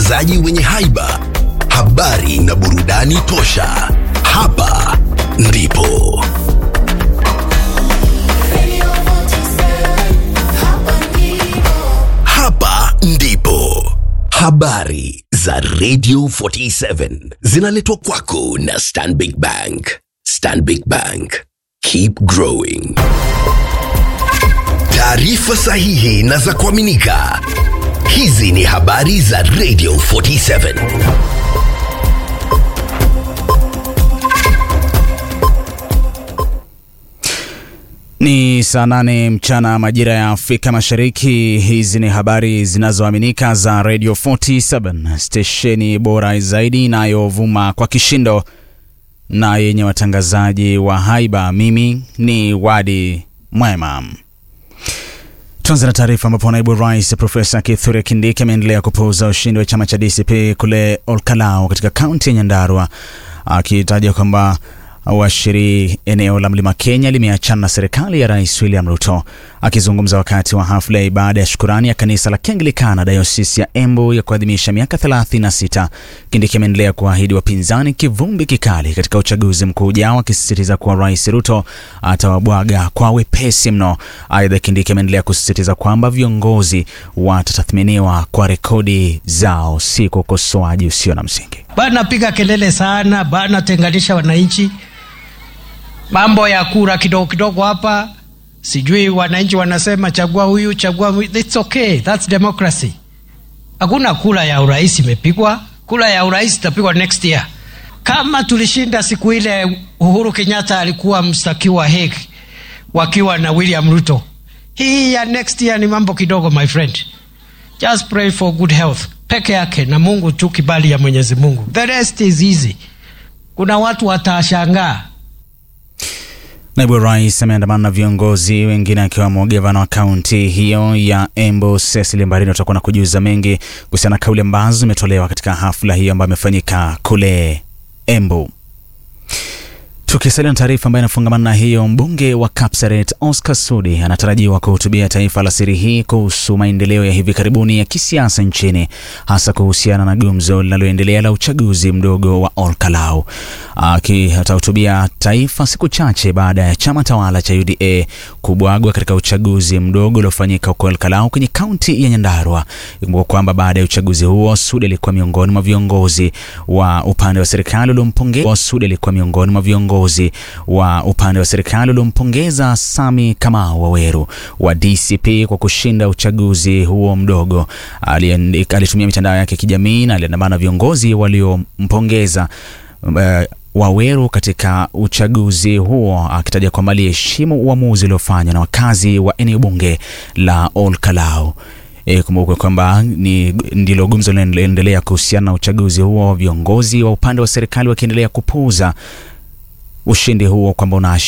watangazaji wenye haiba, habari na burudani tosha. Hapa ndipo Radio 47, hapa ndipo. hapa ndipo habari za Radio 47 zinaletwa kwako na Stanbic Bank. Stanbic Bank, keep growing. Taarifa sahihi na za kuaminika. Hizi ni habari za Radio 47. Ni saa nane mchana majira ya Afrika Mashariki. Hizi ni habari zinazoaminika za Radio 47 stesheni bora zaidi inayovuma kwa kishindo na yenye watangazaji wa haiba. Mimi ni Wadi Mwema. Tuanze na taarifa ambapo naibu rais Profesa Kithure Kindiki ameendelea kupuuza ushindi wa chama cha DCP kule Olkalau katika kaunti ya Nyandarua akitaja kwamba washiri eneo la mlima Kenya limeachana na serikali ya rais William Ruto. Akizungumza wakati wa hafla ya ibada ya shukurani ya kanisa la Kianglikana dayosisi ya Embu ya kuadhimisha miaka 36, Kindiki ameendelea kuahidi wapinzani kivumbi kikali katika uchaguzi mkuu ujao, akisisitiza kuwa rais Ruto atawabwaga kwa wepesi mno. Aidha, Kindiki ameendelea kusisitiza kwamba viongozi watatathminiwa kwa rekodi zao, si kwa ukosoaji usio na msingi. bana piga kelele sana bana tenganisha wananchi mambo ya kura kidogo kidogo hapa sijui wananchi wanasema chagua huyu chagua huyu It's okay that's democracy hakuna kura ya urais imepigwa kura ya urais itapigwa next year kama tulishinda siku ile uhuru kenyatta alikuwa mstakiwa Hague wakiwa na william ruto hii ya next year ni mambo kidogo my friend just pray for good health peke yake na mungu tu kibali ya mwenyezi mungu the rest is easy kuna watu watashangaa Naibu rais ameandamana na viongozi wengine akiwemo gavana wa kaunti hiyo ya Embu Cecily Mbarino. Tutakuwa na kujuza mengi kuhusiana na kauli ambazo zimetolewa katika hafla hiyo ambayo imefanyika kule Embu. Tukisalia na taarifa ambayo inafungamana na hiyo, mbunge wa Kapseret Oscar Sudi anatarajiwa kuhutubia taifa alasiri hii kuhusu maendeleo ya hivi karibuni ya kisiasa nchini, hasa kuhusiana na gumzo linaloendelea la uchaguzi mdogo wa Olkalau. Aki atahutubia taifa siku chache baada ya chama tawala cha UDA kubwagwa katika uchaguzi mdogo uliofanyika huko Olkalau kwenye kaunti ya Nyandarua. Ikumbuka kwamba baada ya uchaguzi huo Sudi alikuwa miongoni mwa viongozi wa upande wa serikali uliompongeza Sudi alikuwa miongoni mwa viongozi wa upande wa serikali uliompongeza Sami Kamau Waweru wa DCP kwa kushinda uchaguzi huo mdogo. Aliandika- Alitumia mitandao yake ya kijamii na aliandamana na viongozi waliompongeza eh, Waweru katika uchaguzi huo akitaja kwamba aliheshimu uamuzi uliofanywa na wakazi wa eneo bunge la Olkalau. E, kumbuka kwamba ni ndilo gumzo linaendelea kuhusiana na uchaguzi huo, viongozi wa upande wa serikali wakiendelea kupuuza ushindi huo kwamba una